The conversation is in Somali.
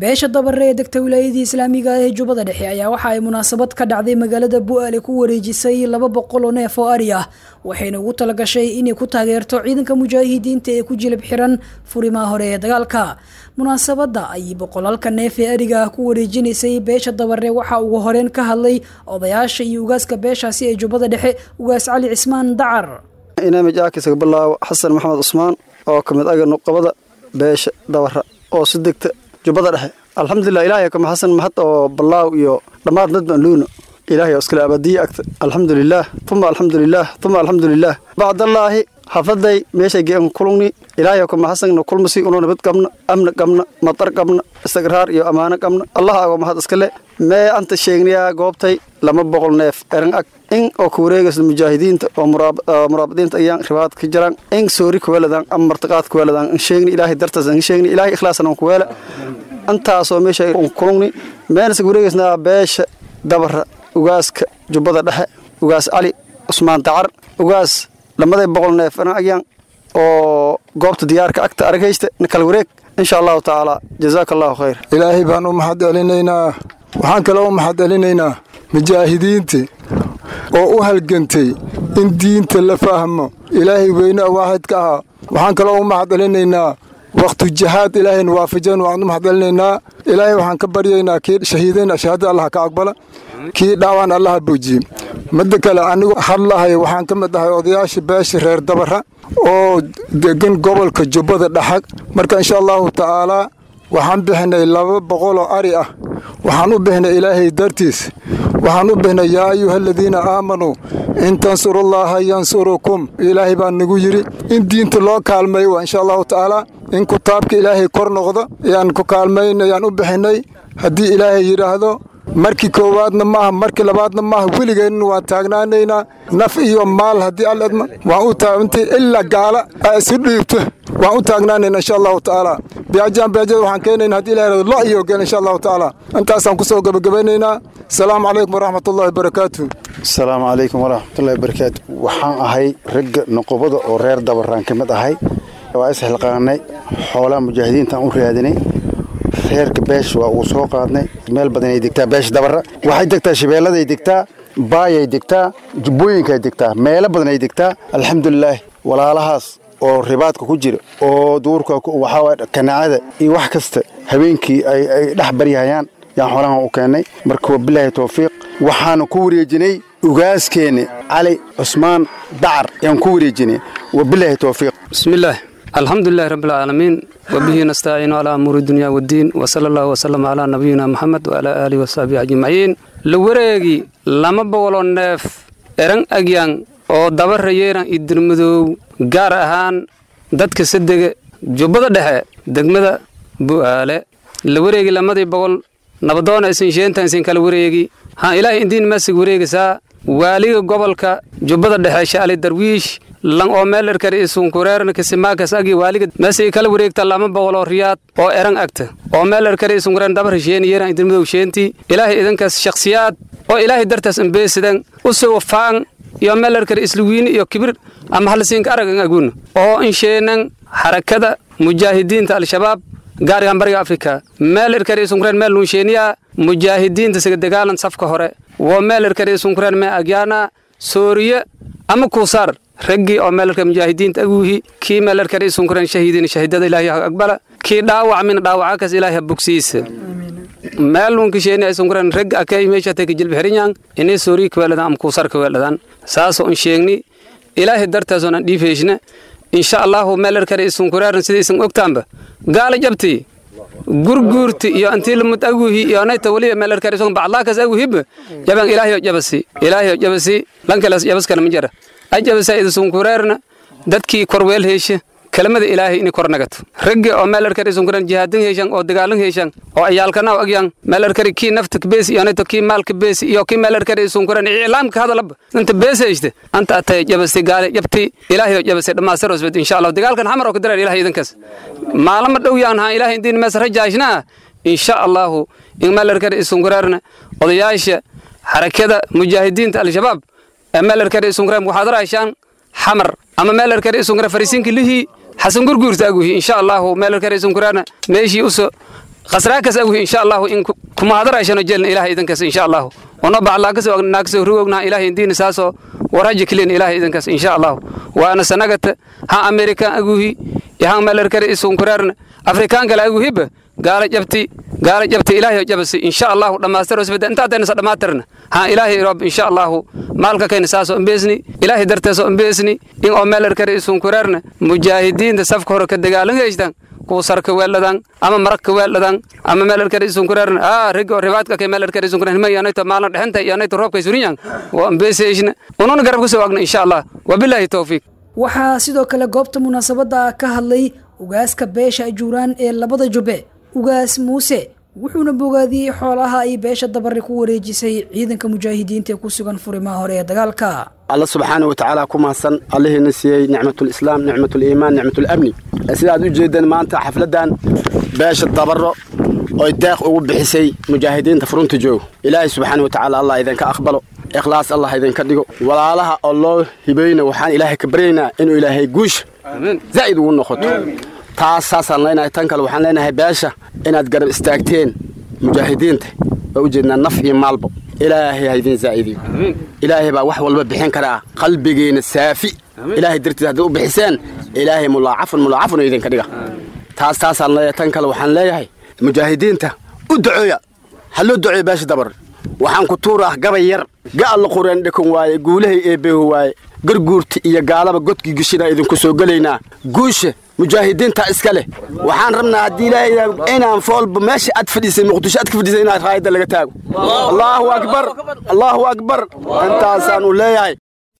beesha dabare ee degta wilaayadii islaamiga ee jubbada dhexe ayaa waxa ay munaasabad ka dhacday magaalada bu'aale ku wareejisay laba boqol oo neef oo ari ah waxayna ugu talagashay inay ku taageerto ciidanka mujaahidiinta ee ku jilib xiran furimaha hore ee dagaalka munaasabadda ayay boqolaalka neef ee ariga ah ku wareejinaysay beesha dabare waxaa ugu horeyn ka hadlay odayaasha iyo ugaaska beeshaasi ee jubbada dhexe ugaas cali cismaan dacar inaamij aakisaga bilaawo xasan maxamed cusmaan oo ka mid aga nuqabada beesha dabara oo si degta jubbada dhexe alxamdulilah ilaahay kama xasan mahad oo balaaw iyo dhammaad nadban luuna ilaahay oo iskale abadiye agta alxamdulilaah uma alxamdulilaah uma alxamdulilaah bacdallaahi xafaday meeshay geen kulungni ilaahay kama xasanna kulmasi uno nabad qabna amna qabna matar qabna istigraar iyo ammaano qabna allah ago mahad iskale mee anta sheegnayaa goobtay lama boqol neef eran ag in oo ku wareegaysa mujaahidiinta oo muraabadiinta ayaan ribaad ka jiraan in soori kuweeladaan ama martiqaad kuweeladaan in sheegni ilaahay dartaas in sheegni ilaahay ikhlaasna on kuweela intaasoo meesha un kulungni meenasa wareegaysnaa beesha dabara ugaaska jubbada dhexe ugaas cali cusmaan dacar ugaas lamaday boqol neef eran agyaan oo goobta diyaarka agta aragaysta kala wareeg insha allahu tacaala jazaaka allahu khayr ilaahay baan u mahad celinaynaa waxaan kaloo u mahad celinaynaa mujaahidiinta oo u halgantay in diinta la fahmo ilaahay weyne waaxidka ahaa waxaan kaloo u mahad celinaynaa wakhtu jihaad ilaahayna waafajan waan u mahad celinaynaa ilaahay waxaan ka baryaynaa kii shahiidayna shahaadada allah ka aqbala kii dhaawaan allaha boojiye midda kale anigu hadlahay waxaan ka mid ahay odayaasha beesha reer dabara oo degan gobolka jubbada dhaxag marka insha allahu tacaalaa waxaan bixinay laba boqoloo ari ah waxaan u bixinay ilaahay dartiis waxaan u bixinay yaa ayuha aladiina aamanuu in tansurullaaha yansurukum ilaahay baa nagu yidhi in diinta loo kaalmeeyo waa insha allahu tacaalaa in kutaabka ilaahay kor noqdo ayaan ku kaalmayn ayaan u bixinay haddii ilaahay yidhaahdo markii koowaadna maaha markii labaadna maaha weligeenna waan taagnaanaynaa naf iyo maal haddii alledma waan u taagantay ilaa gaala aa isu dhiibto waan u taagnaanayna insha allahu tacaala biajaan biajada waxaan keenayna haddii ilahay lo iyo gel insha allahu tacaala intaasaan kusoo gabagabaynaynaa asalaamu calaykum waraxmatullahi wabarakaatu asalaamu calaykum waraxmatullahi wabarakaatu waxaan ahay ragga noqobada oo reer dabaraan ka mid ahay waa isxilqaanay xoolaha mujaahidiintaan u raadinay reerka beesha waa ugu soo qaadnay meel badanay degtaa beesha dabara waxay degtaa shabeelladay degtaa baayay degtaa jubbooyinkaay degtaa meelo badanay degtaa alxamdulilaah walaalahaas oo ribaadka ku jira oo duurka waxaa kanaacada iyo wax kasta habeenkii ay dhex baryahayaan yaan xoolahan u keennay marka wabilaahi towfiiq waxaanu ku wareejinay ugaaskeenni cali cusmaan dacar yaan ku wareejinay wabilaahi towfiiq bismillaah الحمد لله رب العالمين وبه نستعين على أمور الدنيا والدين وصلى الله وسلم على نبينا محمد وعلى آله وصحبه أجمعين لوريغي لما بولو نيف إرن أجيان oo dabara yeeran idirmadow gaar ahaan dadka sadega jubbada dhexe degmada bu'aale la wareegi lamadii boqol nabadoona isin sheentan isin kala wareegi ha ilaahay indiin masig wareegisaa waaliga gobolka jubbada dhexe shaali darwiish lan oo meelerkar isunkureerna kisimaakas agi waaliga meesay kala wareegta lama boqoloo riyaad oo eran agta oo meelerkar isunkureer dabar sheeni yeeran idirmadow sheentii ilaahay idinkaas shakhsiyaad oo ilaahay dartaas ambeesidan u soo faan iyo meelerkar isluwiini iyo kibir ama halsiinka aragan agun oo insheenan xarakada mujaahidiinta al-shabaab gaarigan bariga afrika meelerkar isunkureer meel nunsheeniya mujaahidiinta siga dagaalan safka hore wo meelerkar isunkureer mee agyaana sooriye ama kuusaar raggii oo meelarka mujaahidiinta aguuhi kii meelarkar isunkureer shahiidin shahiidada ilaahay ha aqbala kii dhaawac min dhaawacakas ilaahay ha bogsiisa meelunka sheeni isunkureer ragga akay meesha teka jilbi herinyang inay sooriye kaweeladan ama kuusar kaweeladan saasoo in sheegni ilaahay dartaasoo aan dhiifeeshna insha allahu meelarkar isunkureeran sida isan ogtaanba gaala jabti gurguurti iyo antii lamud aguhi iyo anayta waliya meelarkar isun baclaakas aguhibba jaban ilaahay jabasi ilaahay jabasi lankalas jabaskana majara ajabasa idisunkureerna dadkii korweel heeshe kelimada ilaahay inay kor nagato raggi oo meelarkar isunkureer jihaadin heeshan oo dagaalin heeshan oo ayaalkanaw agyan meelarkari kii nafta bees iyo anayto kii maalka bees iyo kii meelarkar isunkureer iclaamka hadalaba inta beesayste anta atay jabasi gaale jabti ilaahay jabasi dhammaastirosbed insha allah dagaalkan xamar oo ka dareer ilaahay idinkaas maalama dhow yaan haa ilaahay indiin mees rajaashnaa insha allahu in meelarkar isunkureerna odayaasha xarakada mujaahidiinta al-shabaab ee meelarkar isunkureer waxaad raashaan xamar ama meelarkar isunkureer fariisiinka lihii xasan gurguurta aguhi insha allahu meelarkar isunkureerna meeshii uso khasraakas aguhi insha allahu in kumahadaraashano jelna ilahay idankaas insha allahu ono baclaakasoo rugognaha ilahay indiina saasoo waraji kilin ilahay idankaas insha allahu waana sanagata ha amerikan aguhi yahan melerkare isunkurarna afrikaan kale aguhiba gaala jabti gaala jabti ilaahay jabasi insha allahu dhammaastiro sibada intaadayna sa dhamaatirna ha ilaahay rob insha allahu maalka kayna saasoo imbeesni ilaahay darteesoo imbeesni in oo melerkare isunkurarna mujaahidiinta safka hore ka dagaalangaystan kuwa sarka weeldhadan ama maragka weeldhadan ama meelarkar isunkurarna aa rigo ribaadka kay meelarkar isunkurar hima yanayto maalin dhexenta yanayto roobka isurinyan waa imbeesayshna ununa garab kusoo agna insha allah wabilaahi towfiiq waxaa sidoo kale goobta munaasabadda ka hadlay ugaaska beesha ajuuraan ee labada jubbe ugaas muuse wuxuuna bogaadiyey xoolaha ay beesha dabari ku wareejisay ciidanka mujaahidiinta ee ku sugan furimaha hore ee dagaalka alla subxaana wa tacaala ku mahadsan allihiina siiyey nicmatulislaam nicmatuliimaan nicmatulamni sidaad u jeedeen maanta xafladdan beesha dabaro oy deeq ugu bixisay mujaahidiinta furunta joog ilaahay subxaana wa tacaala allah idinka aqbalo ikhlaas allah idinka dhigo walaalaha oo loo hibayna waxaan ilaahay ka baryaynaa inuu ilaahay guusha zaa'id ugu noqoto taas saasaan leenahay tan kale waxaan leenahay beesha inaad garab istaagteen mujaahidiinta waa ujeednaa naf iyo maalbo ilaahay ha idin zaa'idiyo ilaahay baa wax walba bixin karaa qalbigiina saafi ilaahay dartiis hadday u bixiseen ilaahay mulaacafun mulaacafun idinka dhiga taas taasaan leeyahay tan kale waxaan leeyahay mujaahidiinta u ducooya ha loo duceeyo beesha dabar waxaan ku tuuraah gabay yar ga'alla qureen dhekon waaye guulahay eebbeehu waaye garguurta iyo gaalaba godkii geshina idinku soo gelaynaa guusha mujaahidiinta iska leh waxaan rabnaa haddii ilaahay inaan foolba meesha aad fadhiisay muqdisho aad ka fadhiisay inaad raayadda laga taago allaahu akbar allaahu akbar intaasaan u leeyahay